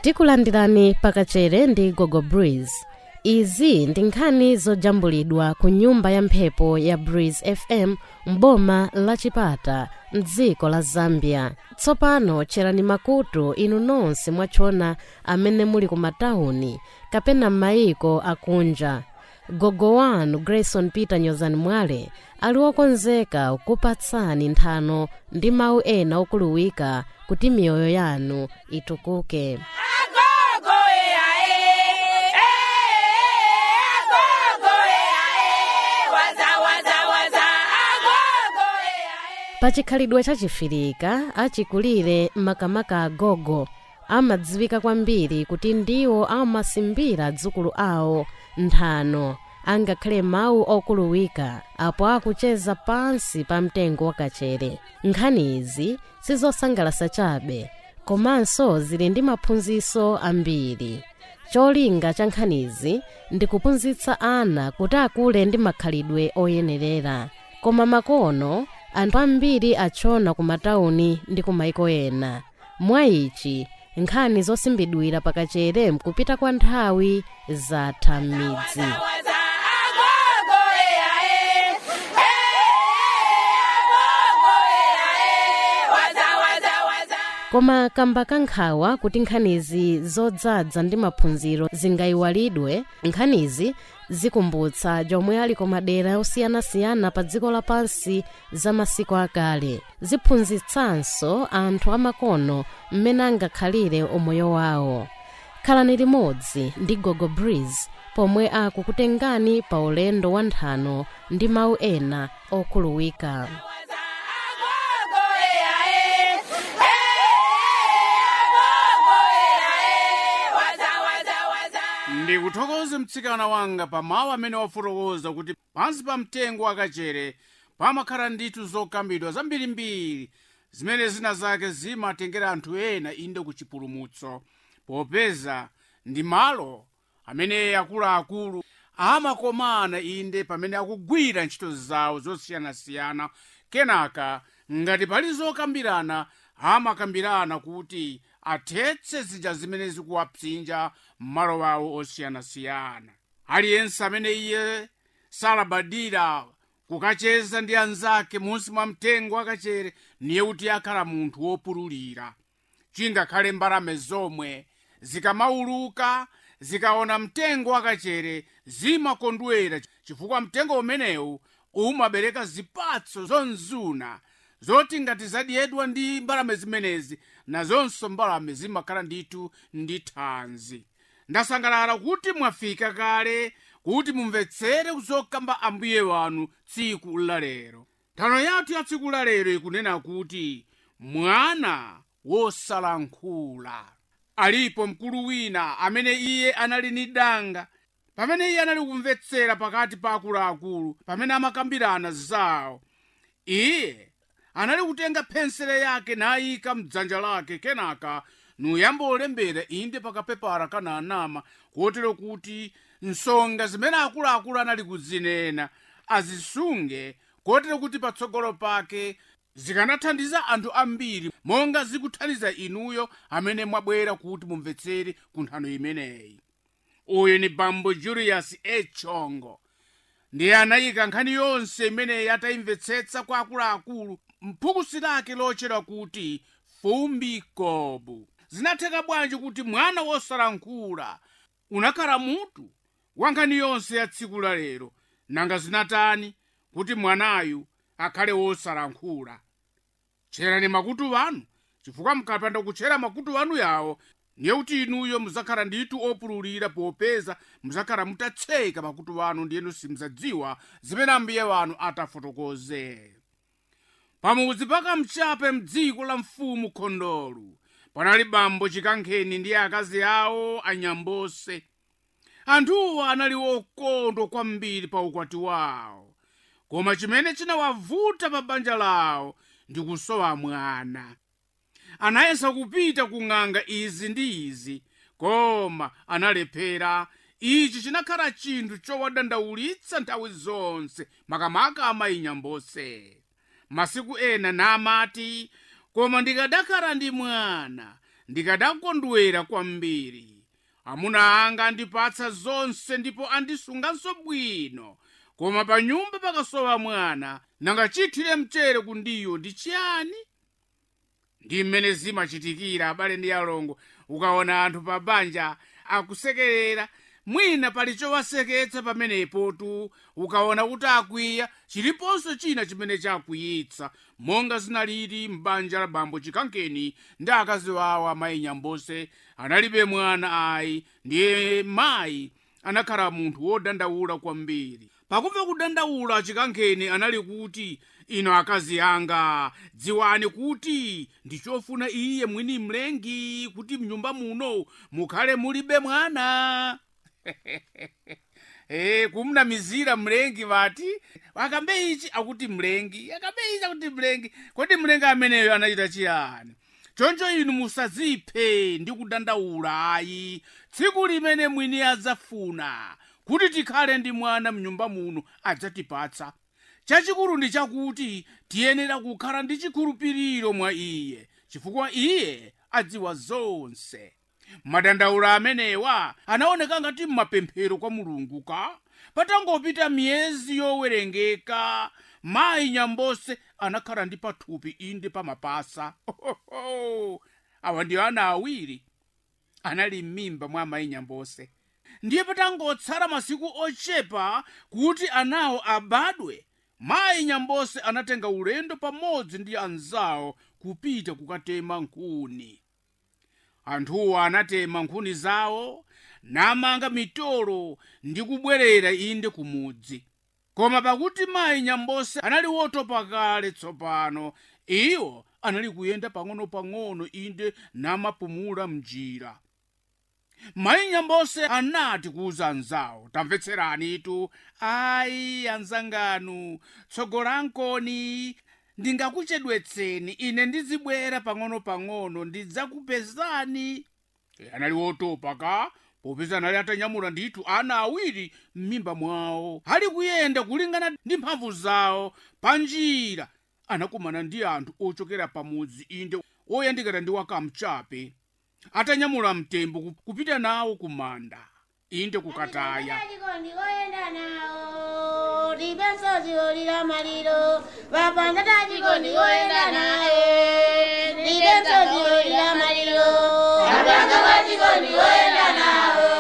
tikulandirani pakachere ndi gogo breeze izi ndi nkhani zojambulidwa ku nyumba ya mphepo ya breeze fm m'boma la chipata mdziko la zambia tsopano tcherani makutu inu nonse mwachona amene muli ku matawuni kapena m'mayiko akunja gogo wanu grayson peter nyozani mwale ali wokonzeka kupatsani nthano ndi mawu ena okuluwika kuti miyoyo yanu itukuke pachikhalidwe chachifirika achikulire makamaka agogo amadziwika kwambiri kuti ndiwo amasimbira dzukulu awo nthano angakhale mawu okuluwika apo akucheza pansi pa mtengo wakachere nkhani izi sizosangalasa chabe komanso zili ndi maphunziro ambiri cholinga cha nkhanizi ndi kuphunzitsa ana kuti akule ndi makhalidwe oyenerera koma makono anthu ambiri achona ku matawuni ndi ku maiko ena mwa ichi nkhani zosimbidwira pakachere mkupita kwa nthawi zatha m'midzi koma kamba kankhawa kuti nkhanizi zodzadza ndi maphunziro zingayiwalidwe nkhanizi zikumbutsa jomwe ali ku madera osiyanasiyana pa dziko lapansi za masiku akale ziphunzitsanso anthu amakono mmene angakhalire umoyo wawo khalani limodzi ndi gogo breeze pomwe akukutengani pa ulendo wa nthano ndi mawu ena okhuluwika ndikuthokoze mtsikana wanga pa mawu amene wafotokoza kuti pansi pa mtengo wakachere pamakhala ndithu zokambidwa zambirimbiri zimene zina zake zimatengera anthu ena inde ku chipulumutso popeza ndi malo amene akuluakulu amakomana inde pamene akugwira ntchito zawo zosiyanasiyana kenaka ngati pali zokambirana amakambirana kuti athetse zija zimene zikuwapsinja m'malo awo osiyanasiyana aliyense amene iye salabadira kukacheza ndi anzake munsi mwa mtengo wakachere niye kuti akhala munthu wopululira chingakhale mbalame zomwe zikamauluka zikaona mtengo wakachere zimakondwera chifukwa mtengo umenewu umabereka zipatso zonzuna zoti ngati zadyedwa ndi mbalame zimenezi nazonso mbalame zimakhala ndithu ndi thanzi ndasangalala kuti mwafika kale kuti mumvetsere zokamba ambuye wanu tsiku lalero nthano yathu ya tsiku lalero ikunena kuti mwana wosalankhula alipo mkulu wina amene iye anali ni danga pamene iye anali kumvetsera pakati pa akuluakulu pamene amakambirana zawo iye anali kutenga phensere yake nayika mdzanja lake kenaka nuyamba olembera inde pakapepara kana anama kotero kuti nsonga zimene akuluakulu anali kuzinena azisunge kotero kuti patsogolo pake zikanathandiza anthu ambiri monga zikuthandiza inuyo amene mwabwera kuti mumvetsere ku nthano imeneyi uyu ni bambo julius echongo ndiye anayika nkhani yonse imeneyi atayimvetsetsa kwa akuluakulu mphukusi lake lotchedwa kuti fumbi kobu zinatheka bwanji kuti mwana wosalankhula unakhala mutu wa nkhani yonse ya tsiku la lero nanga zinatani kuti mwanayu akhale wosalankhula tcherani makutu wanu chifukwa mukapanda kutchera makutu wanu yawo ndiye kuti inuyo muzakhala ndithu opululira popeza muzakhala mutatseka makutu wanu ndiyenu simudzadziwa zimene ambuye wanu atafotokoze pamudzi paka mchape mdziko la mfumu khondolo panali bambo chikankheni ndi akazi awo anyambose anthuwo anali okondwa kwambiri pa ukwati wawo koma chimene chinawavuta pa banja lawo ndi kusowa mwana anayesa kupita ku ng'anga izi ndi izi koma analephera ichi chinakhala chinthu chowadandaulitsa nthawi zonse makamaka amayi nyambose masiku ena namati koma ndikadakhala ndi mwana ndikadakondwera kwambiri amuna anga andipatsa zonse ndipo andisunganso bwino koma pa nyumba pakasowa mwana nanga chithire mchere kundiyo ndi chiyani ndi mmene zimachitikira abale ndi alongo ukaona anthu pa banja akusekerera mwina pali chowaseketsa pamenepo tu ukaona kuti akwiya chiliponso china chimene chakwiyitsa monga zinalili m'banja la bambo chikankeni ndi akazi wawo amayi nyambose analibe mwana ayi ndiye mayi anakhala munthu wodandaula kwambiri pakumva kudandaula chikankeni anali kuti ino akazi anga dziwani kuti ndichofuna iye mwini mlengi kuti mnyumba muno mukhale mulibe mwana Eh, kumnamizira mlengi vati akambe ichi akuti mlengi akambe ichi akuti mlengi kodi mlengi ameneyo anachita chiyani choncho inu musaziphe ndi kudandaula ayi tsiku limene mwini adzafuna kuti tikhale ndi mwana mnyumba muno adzatipatsa chachikulu ndi chakuti tiyenera kukhala ndi chikhulupiriro mwa iye chifukwa iye adziwa zonse madandaula amenewa anaoneka ngati mmapemphero kwa mulungu ka patangopita miyezi yowerengeka mayi nyambose anakhala ndi pathupi inde pamapasa Ohoho! awa ndiyo ana awiri anali m'mimba mwa mayi nyambose ndiye patangotsala masiku ochepa kuti anawo abadwe mayi nyambose anatenga ulendo pamodzi ndi anzawo kupita kukatema nkhuni anthuwo anatema nkhuni zawo namanga mitolo ndi kubwerera inde kumudzi koma pakuti mayi nyambose anali wotopa kale tsopano iwo anali kuyenda pang'ono-pang'ono inde namapumula mnjira mayi nyambose anati kuuza anzawo tamvetseranitu ayi anzanganu tsogolankoni ndingakuchedwetseni ine ndizibwera pang'ono-pang'ono ndidzakupezani E, anali wotopa ka popeza anali atanyamula ndithu ana awiri m'mimba mwawo ali kuyenda kulingana ndi mphamvu zawo pa njira anakumana ndi anthu ochokera pamudzi inde oyandikana ndi wakamchape atanyamula mtembo ku- kupita nawo ku manda inde kukataya ndikoyenda nawo libensozi olira maliro vapanda tachiko ndikoyenda naye libensozi olira maliro vapanda tachiko ndikoyenda nawo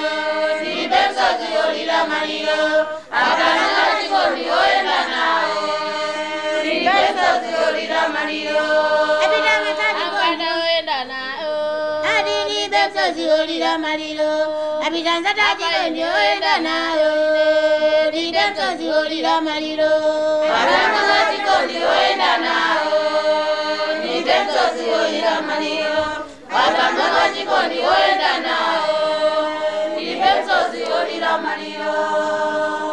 libensozi olira maliro vapanda tachiko ndikoyenda nawo libensozi olira maliro apitanga tachiko ndikoyenda nawo adi libensozi olira maliro apitanza tachiko ndikoyenda nayo libensozi olira maliro vapanda tachiko ndikoyenda nawo libensozi olira maliro vapanda tachiko ndikoyenda nawo libensozi olira maliro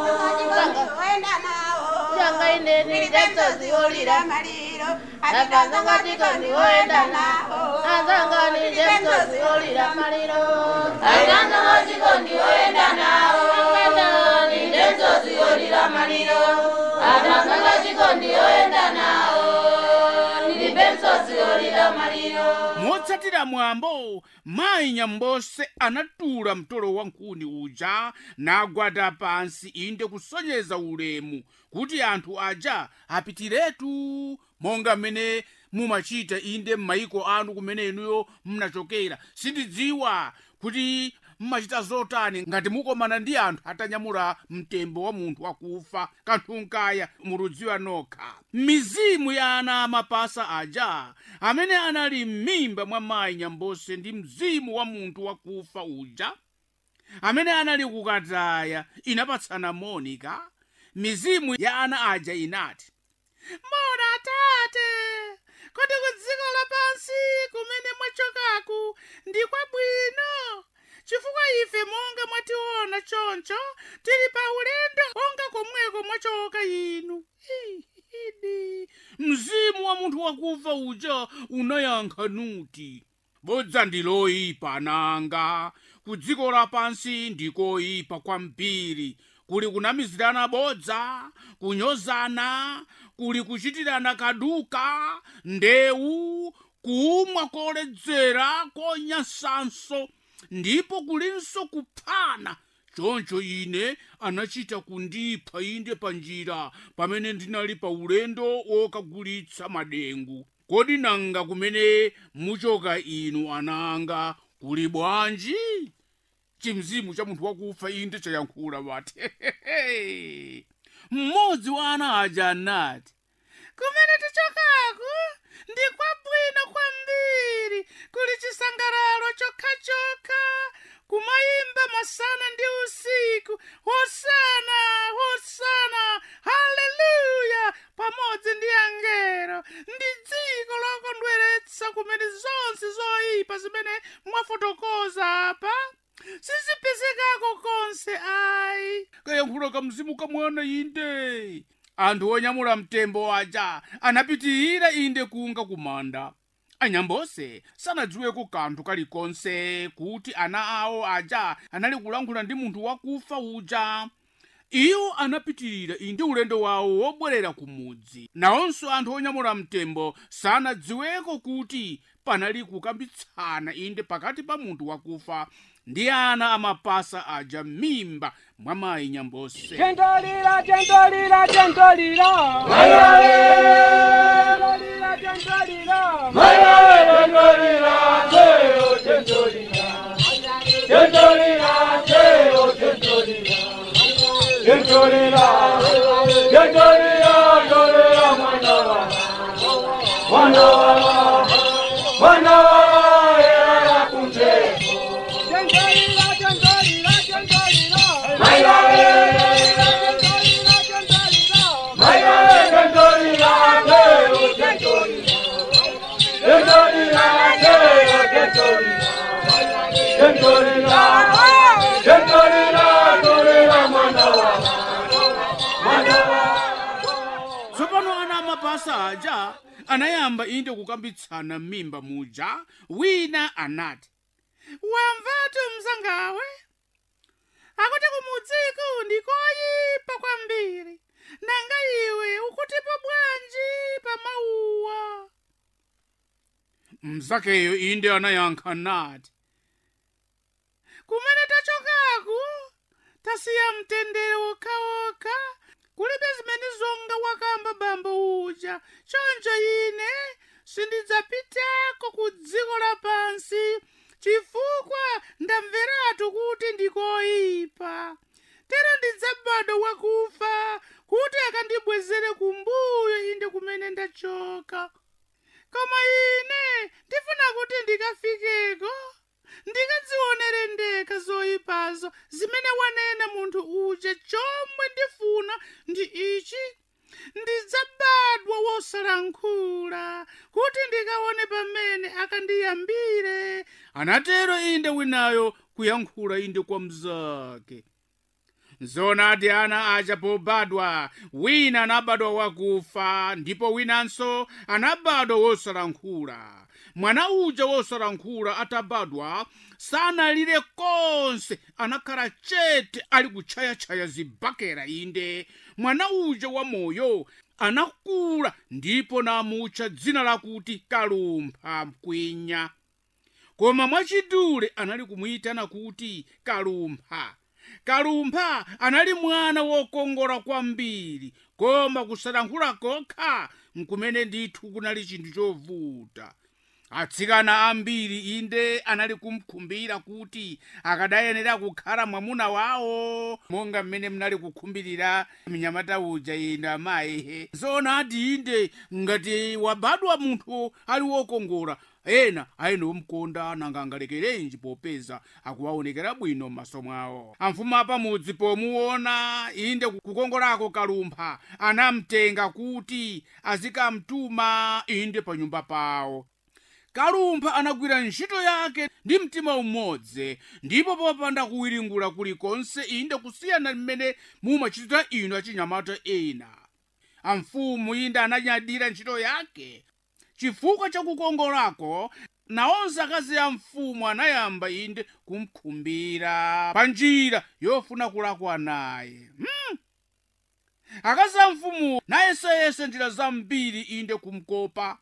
Janga ine libensozi olira maliro apitanza tachiko ndikoyenda nawo azanga libensozi olira maliro apitanza tachiko ndikoyenda nawo libensozi olira maliro apitanza tachiko ndikoyenda nawo libensozi olira maliro motsatira mwambo mayi nyambose anatula mtolo wa nkhuni uja nagwada pansi inde kusonyeza ulemu kuti anthu aja apitiretu monga mmene mumachita inde m'mayiko anu kumene inuyo mnachokera sindidziwa kuti mmachita zotani ngati mukomana ndi anthu atanyamula mtembo wa munthu wakufa kanthu nkaya murudziwa nokha mizimu ya ana amapasa aja amene anali m'mimba mwa mayi nyambose ndi mzimu wa munthu wakufa uja amene anali kukataya inapatsana monika mizimu ya ana aja inati mona atate kodi ku dziko lapansi kumene mwachokaku ndi kwabwino chifukwa ife monga mwationa choncho tili pa ulendo onga komweko mwachoka inu Idi. mzimu wa munthu wakufa uja unayankha nuti bodza ndi loyipa nanga ku dziko lapansi ndikoyipa kwambiri kuli kunamizirana bodza kunyozana kuli kuchitirana kaduka ndewu kumwa koledzera konyansanso ndipo kulinso kuphana choncho ine anachita kundipha inde pa njira pamene ndinali pa ulendo wokagulitsa madengu kodi nanga kumene muchoka inu ananga kuli bwanji chimzimu cha munthu wakufa inde chayankhula bati mmodzi wa ana aja anati kumene tichokako ndi kwabwino kwambiri kuli chisangalalo chokhachokha kumayimba masana ndi usiku hosana hosana haleluya pamodzi ndi angelo ndi dziko lokondweretsa kumene zonse zoyipa zimene mwafotokoza apa sizipezekako konse ayi kayankhulo ka mzimu ka mwana inde anthu onyamula mtembo aja anapitirira inde kunga kumanda anyambose sanadziweko kanthu kalikonse kuti ana awo aja anali kulankhula ndi munthu wakufa uja iwo anapitirira inde ulendo wawo wobwerera ku mudzi nawonso anthu onyamula mtembo sanadziweko kuti panali kukambitsana inde pakati pa munthu wakufa ndi ana amapasa aja mimba mwa mayi nyambose Tentolira, tentolira, tentolira. Tentolira, tentolira. Tentolira, tentolira, tentolira. Tentolira, tentolira. tsopano ana amapasa aja anayamba inde kukambitsana m'mimba muja wina anati wamvatu mzangawe akuti kumudziku ndikoyipa kwambiri nanga iwe ukutipo bwanji pa mauwa mzakeyo inde anayankha nati kumene tachokaku tasiya mtendere wokhaokha kulibe zimene zonga wakamba bambo uja choncho ine sindidzapitako ku dziko lapansi chifukwa ndamveratu kuti ndikoyipa tero ndidzabadwa wakufa kuti akandibwezere kumbuyo inde kumene ndachoka koma ine ndifuna kuti ndikafikeko ndikadzionere ndekha zoyipazo zimene wanena munthu uja chomwe ndifuna ndi ichi ndidzabadwa wosalankhula kuti ndikaone pamene akandiyambire anatero inde winayo kuyankhula inde kwa mzake zonadi ana aja pobadwa wina anabadwa wakufa ndipo winanso anabadwa wosalankhula mwana uja wosalankhula atabadwa sanalire konse anakhala chete ali kutchayatchaya zibakera inde mwana uja wamoyo anakula ndipo namutcha dzina lakuti kalumpha mkwinya koma mwachidule anali kumuyitana kuti kalumpha kalumpha anali mwana wokongola kwambiri koma kusalankhula kokha nkumene ndithu kunali chinthu chovuta atsikana ambiri inde anali kumkhumbira kuti akadayenera kukhala mwamuna wawo monga mmene mnali kukhumbirira mnyamata uja inde amayihe zonadi inde ngati wabadwa munthu ali wokongola ena ayene omkonda nanga angalekerenji popeza akuwaonekera bwino m'maso mwawo amfumu apamudzi pomuona inde kukongolako kalumpha anamtenga kuti azikamtuma inde pa nyumba pawo kalumpha anagwira ntchito yake ndi mtima umodzi ndipo popanda kuwiringula kulikonse inde kusiyana mmene mumachitira inu achinyamata ena amfumu inde ananyadira ntchito yake chifukwa chakukongolako nawonse akazi a mfumu anayamba inde kumkhumbira pa njira yofuna kulakwa naye hmm. akazi a mfumu nayeseyese njira zambiri inde kumkopa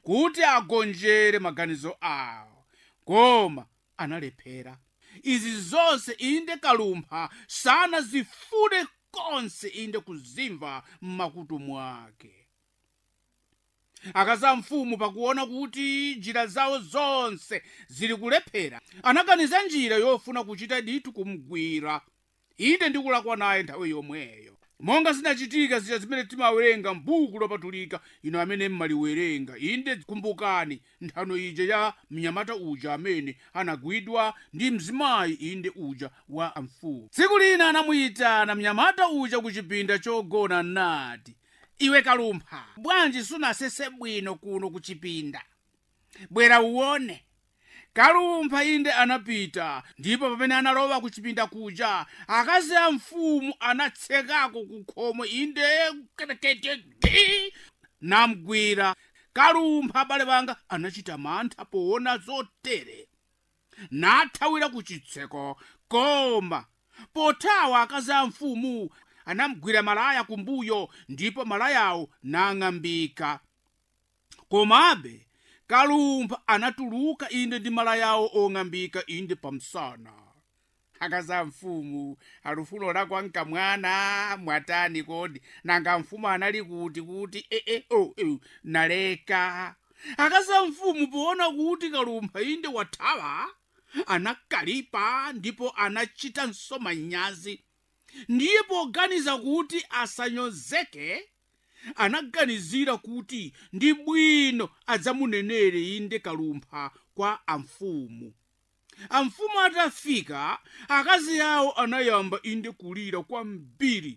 kuti agonjere maganizo awo koma analephera izi zonse inde kalumpha sanazifune konse inde kuzimva m'makutu mwake akaza mfumu pakuona kuti njira zawo zonse zili kulephera anaganiza njira yofuna kuchita ditu kumgwira inde ndikulakwa naye nthawi yomweyo monga zinachitika zija zimene timawerenga m'buku lopatulika ino amene mmaliwerenga inde kumbukani nthano ija ya mnyamata uja amene anagwidwa ndi mzimayi inde uja wa amfumu tsiku lina anamuyitana mnyamata uja ku chipinda chogona nati iwe kalumpha bwanji sunasese bwino kuno ku chipinda bwera uwone kalumpha inde anapita ndipo pamene analowa ku chipinda kuja akazi a mfumu anatsekako ku khomo inde ketekete namgwira kalumpha abale banga anachita mantha poona zotere nathawira ku chitseko koma pothawa akazi a mfumu anamgwira malaya kumbuyo ndipo malayawo nang'ambika komabe kalumpha anatuluka inde ndi malayawo ong'ambika inde pamsana akaza mfumu alufulo lakwa nkamwana mwatani kodi nanga mfumu anali kuti kuti ee oh, oh, naleka akaza mfumu poona kuti kalumpha inde wathawa anakalipa ndipo anachita manyazi ndiye poganiza kuti asanyozeke anaganizira kuti ndi bwino adzamunenere inde kalumpha kwa amfumu amfumu atafika akazi awo anayamba inde kulira kwambiri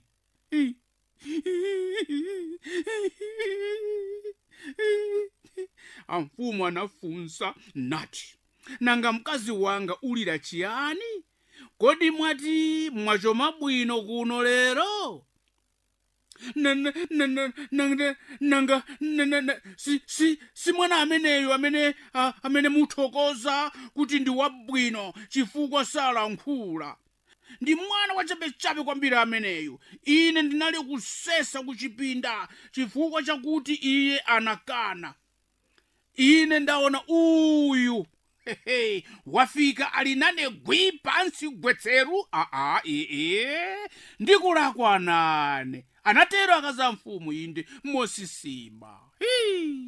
amfumu anafunsa nati nanga mkazi wanga ulira chiyani kodi mwati mwachoma bwino kuno lero nanga si mwana ameneyo amene ah, amene muthokoza kuti ndi wabwino chifukwa salankhula ndi mwana wachabechabe kwambiri ameneyo ine ndinali kusesa ku chipinda chifukwa chakuti iye anakana ine ndaona uyu hehe wafika ali nane gwi pansi gwetseru aa ee ndikulakwa nane anatero akaza mfumu inde mosisima Hii.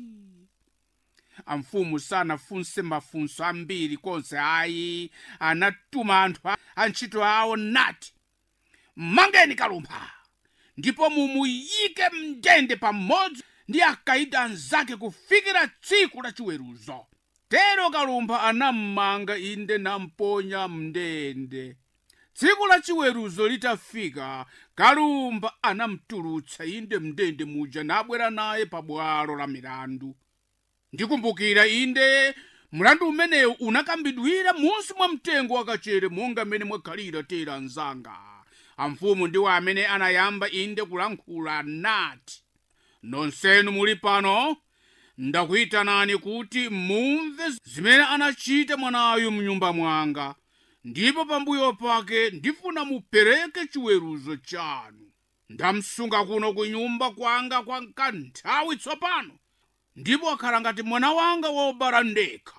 amfumu sanafunse mafunso ambiri konse ayi anatuma anthu a- antchito awo nati mangeni kalumpha ndipo mumuyike mndende pamodzi ndi akaidi anzake kufikira tsiku la chiweruzo tero kalumpha anammanga inde namponya mndende tsiku la chiweruzo litafika kalumpha anamtulutsa inde mndende muja nabwera naye pa bwalo la milandu ndikumbukira inde mlandu umenewu unakambidwira munsi mwa mtengo wakachere monga mmene mwakhalira tera anzanga amfumu ndiwo amene anayamba inde kulankhula nati nonsenu muli pano ndakuyitanani kuti mumve zimene anachita mwanayu mnyumba mwanga ndipo pambuyo pake ndifuna mupereke chiweruzo chanu ndamsunga kuno ku nyumba kwanga kwa kanthawi tsopano ndipo akhala ngati mwana wanga wobala ndekha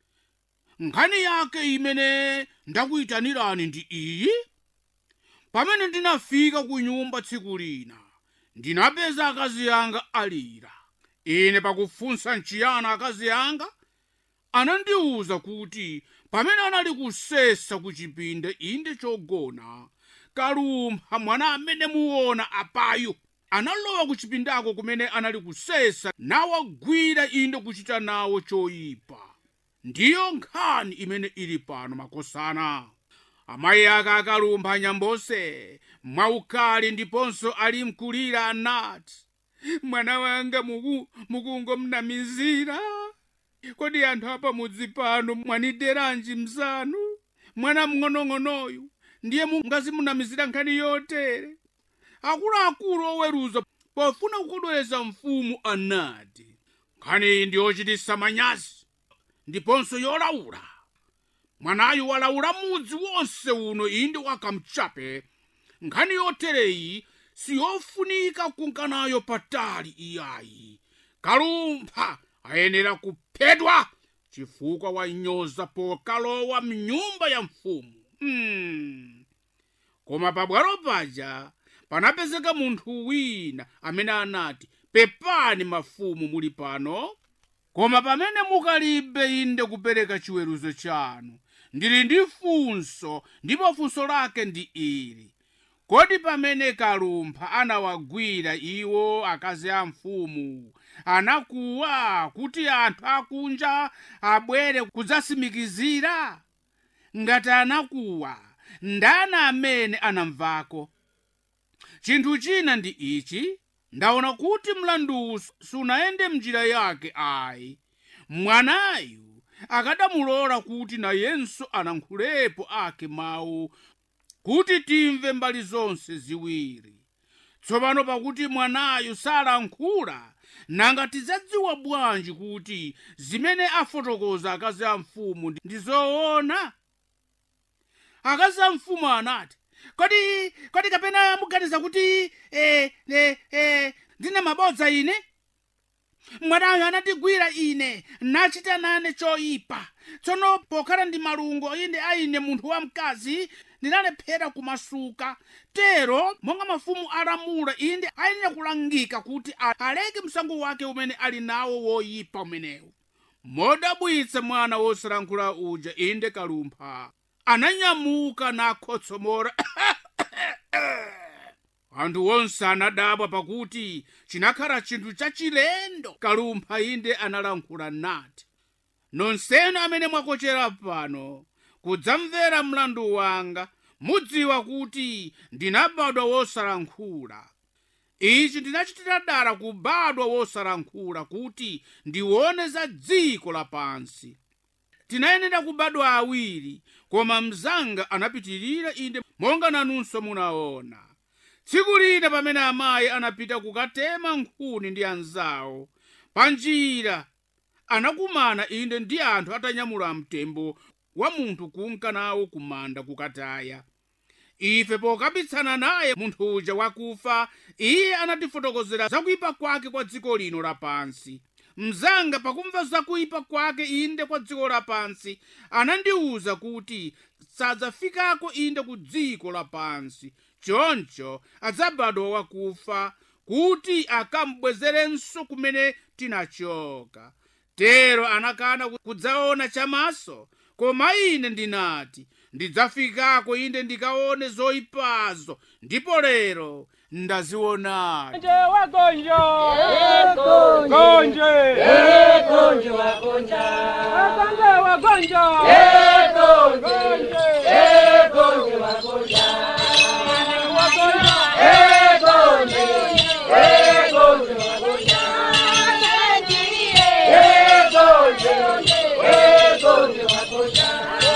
nkhani yake imene ndakuyitanirani ndi iyi pamene ndinafika ku nyumba tsiku lina ndinapeza akazi anga alira ine pakufunsa nchiyana akazi anga anandiwuza kuti pamene anali kusesa ku chipinda inde chogona kalumpha mwana amene muona apayo analowa ku chipindako kumene anali kusesa nawagwira inde kuchita nawo choyipa ndiyo nkhani imene ili pano makosana amayi ake akalumpha nyambose mwaukali ndiponso ali mkulira anati mwana wanga muku, mukungomnamizira kodi anthu apa mudzi pano mwanideranji mzanu mwana mng'onong'onoyu ndiye mungazimunamizira nkhani yotere akuluakulu oweruza pofuna kukondwereza mfumu anati nkhani iyi ndiyochititsa manyazi ndiponso yolaula mwanayu walaula mudzi wonse uno inde wakamchape nkhani yotereyi siyofunika kunkanayo patali iyayi kalumpha ayenera kuphedwa chifukwa wanyoza pokalowa mnyumba ya mfumu hmm. koma pabwalo paja panapezeka munthu wina amene anati pepani mafumu muli pano koma pamene mukalibe inde kupereka chiweruzo chanu ndili ndi funso ndipo funso lake ndi ili kodi pamene kalumpha anawagwira iwo akazi a mfumu anakuwa kuti anthu akunja abwere kudzasimikizira ngati anakuwa ndani amene anamvako chinthu china ndi ichi ndaona kuti mlanduwu sunayende mnjira yake ayi mwanayu akadamulola kuti nayenso anankhulepo ake mawu kuti timve mbali zonse ziwiri tsopano pakuti mwanayu salankhula nanga tidzadziwa bwanji kuti zimene afotokoza akazi a mfumu ndi- ndi zoona akazi a mfumu anati kodi kodi kapena muganiza kuti eh, eh, eh, ndine mabodza ine mwanayo anatigwira ine nachita nane choyipa tsono pokhala ndi malungo inde aine munthu wamkazi ndinalephera kumasuka tero monga mafumu alamula inde ayenera kulangika kuti a- aleke msango wake umene ali nawo woyipa umenewu modabwitsa mwana wosalankhula uja inde kalumpha ananyamuka nakhotsomora anthu onse anadabwa pakuti chinakhala chinthu chachilendo kalumpha inde analankhula nati nonsenu amene mwakochera pano kudzamvera mlandu wanga mudziwa kuti ndinabadwa wosalankhula ichi ndinachitira dala kubadwa wosalankhula kuti ndione za dziko lapansi tinayenera kubadwa awiri koma mzanga anapitirira inde monga nanunso munaona tsiku lina pamene amayi anapita kukatema nkhuni ndi anzawo pa njira anakumana inde ndi anthu atanyamula mtembo wa munthu kunka nawo kumanda kukataya ife pokabitsana naye munthu uja wakufa iye anatifotokozera zakuyipa kwake kwa dziko lino lapansi mzanga pakumva zakuyipa kwake inde kwa dziko lapansi anandiwuza kuti sadzafikako inde ku dziko lapansi choncho adzabadwa wakufa kuti akambwezerenso kumene tinachoka tero anakana kudzaona chamaso koma ine ndinati ndidzafikako inde ndikaone zoyipazo ndipo lero ndazionadi Gonje wagonjo. Gonje. Gonje wagonja. Wagonje wagonja. Gonje. Gonje wagonja. Wagonja. Gonje wagonja. Gonje. Gonje wagonja.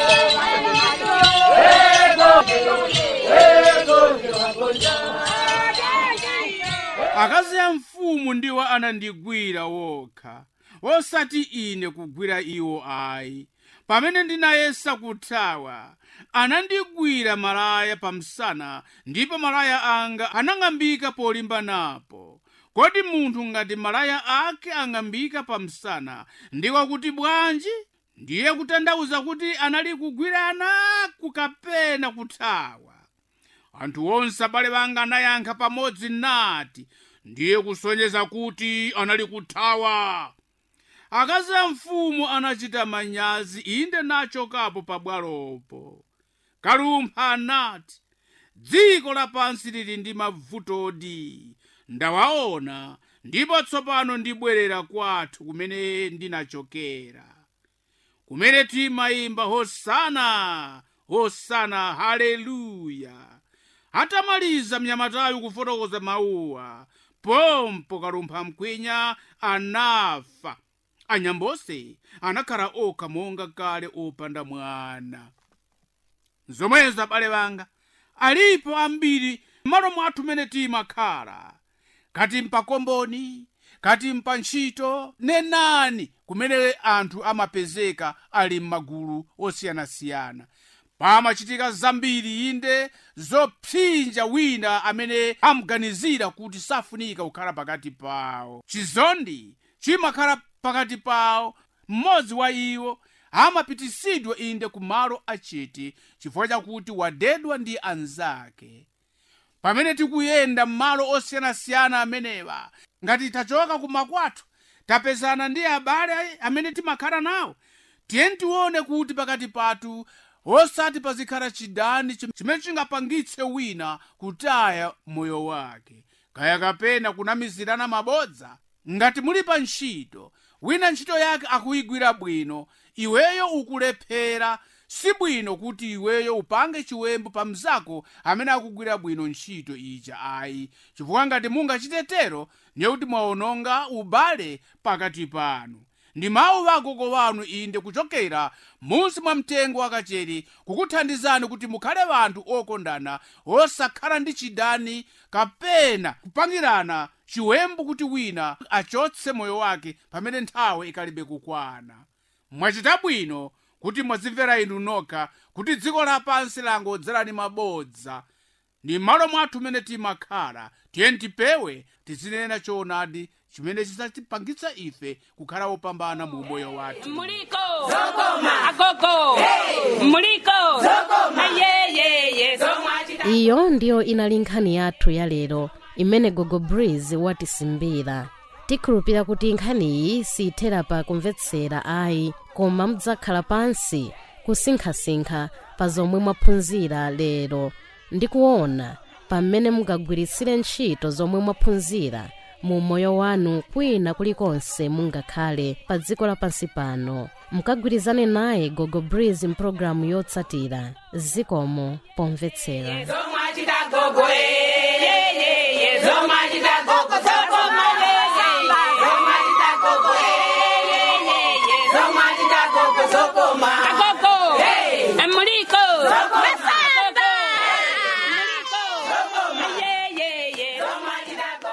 Gonje wagonja. akazi a mfumu ndiwo anandigwira wokha osati ine kugwira iwo ayi pamene ndinayesa kuthawa anandigwira malaya pamsana ndipo malaya anga anang'ambika polimba napo kodi munthu ngati malaya ake ang'ambika pamsana ndiko kuti bwanji ndiye kutanthauza kuti anali kugwirana kukapena kuthawa anthu onse abale banga anayankha pamodzi nati ndiye kusonyeza kuti anali kuthawa akazi a mfumu anachita manyazi inde nachokapo pabwalopo kalumpha anati dziko lapansi lili ndi mavutodi ndawaona ndipo tsopano ndibwerera kwathu kumene ndinachokera kumene timayimba hosana hosana haleluya atamaliza mnyamatayu kufotokoza mawuwa pompo kalumpha mkwinya anafa anyambose anakhala okha monga kale opanda mwana zomwezo abale banga alipo ambiri m'malo mwathu mene timakhala kati mpakomboni kati mpantchito nenani kumene anthu amapezeka ali m'magulu osiyanasiyana pamachitika zambiri inde zopsinja wina amene amuganizira kuti safunika kukhala pakati pawo chizondi chimakhala pakati pawo mmodzi wa iwo amapitisidwa inde ku malo achiti chifukwa chakuti wadedwa ndi anzake pamene tikuyenda m'malo osiyanasiyana amenewa ngati tachoka kumakwathu tapezana ndi abale amene timakhala nawo tiye tione kuti pakati pathu osati pazikhala chidani chim- chimene chingapangitse wina kutaya moyo wake kaya kapena kunamizirana mabodza ngati muli pa ntchito wina ntchito yake akuyigwira bwino iweyo ukulephera si bwino kuti iweyo upange chiwembu pa mzako amene akugwira bwino ntchito ija ayi chifukwa ngati mungachitetero ndiye kuti mwaononga ubale pakati panu ndi mawu agogo wanu inde kuchokera munsi mwa mtengo wakacheri kukuthandizani kuti mukhale anthu okondana osakhala ndi chidani kapena kupangirana chiwembu kuti wina achotse moyo wake pamene nthawi ikalibe kukwana mwachita bwino kuti mwazimvera inu nokha kuti dziko lapansi langodzerani mabodza ndi m'malo mwathu mmene timakhala tiye tipewe tizinena choonadi chimene chidzatipangitsa ife kukhala opambana mu moyo wathu Muliko. Agogo. Muliko. Ayeyeye. iyo ndiyo inali nkhani yathu ya lero imene gogo breeze watisimbira tikhulupira kuti nkhaniyi siyithera pa kumvetsera ayi koma mudzakhala pansi kusinkhasinkha pa zomwe mwaphunzira lero ndi kuona pamene mungagwiritsire ntchito zomwe mwaphunzira mu moyo wanu kwina kulikonse mungakhale pa dziko lapansi pano mukagwirizane naye gogo breeze mpulogalamu yotsatira zikomo pomvetsera Zomwachita gogo. Eyeyeye. Zomwachita gogo. Zokoma. Eyeyeye. Zomwachita gogo. Eyeyeye. Zomwachita gogo. Zokoma. Agogo. Muliko. Masamba. Muliko. Ayeyeye. Zomwachita gogo.